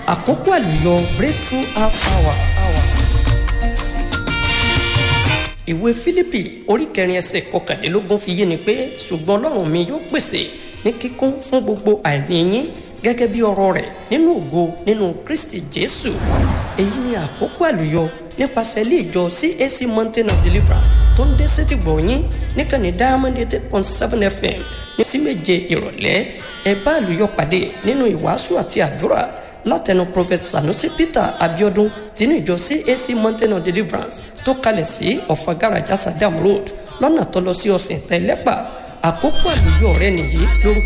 àkókò àlùyọ breakthrough half hour. hour. ìwé fílípì orí kẹrin ẹsẹ̀ kọkànlélógún fi yé ni pé ṣùgbọ́n ọlọ́run mi yóò pèsè ní kíkún fún gbogbo àìní yín gẹ́gẹ́ bí ọ̀rọ̀ rẹ̀ nínú ògo nínú kristi jésù èyí ni àkókò àlùyọ nípasẹ̀ ilé ìjọ cac mountain of deliverance tó ń dé sétí gbọ̀nyín níkànnì diamond eight point seven fm ní sí méje ìrọ̀lẹ́ ẹ bá àlùyọ pàdé nínú ìwàásù àti àdúrà látẹnu prophet sanusi peter abiodun tinú ìjọ cac mountain of deliverance tó kalẹ̀ sí ọ̀fagaraja sadam road lọ́nà tó lọ sí ọ̀sìn tẹ́lẹ́pà àkókò àlùyọ rẹ nìyí lórúkọ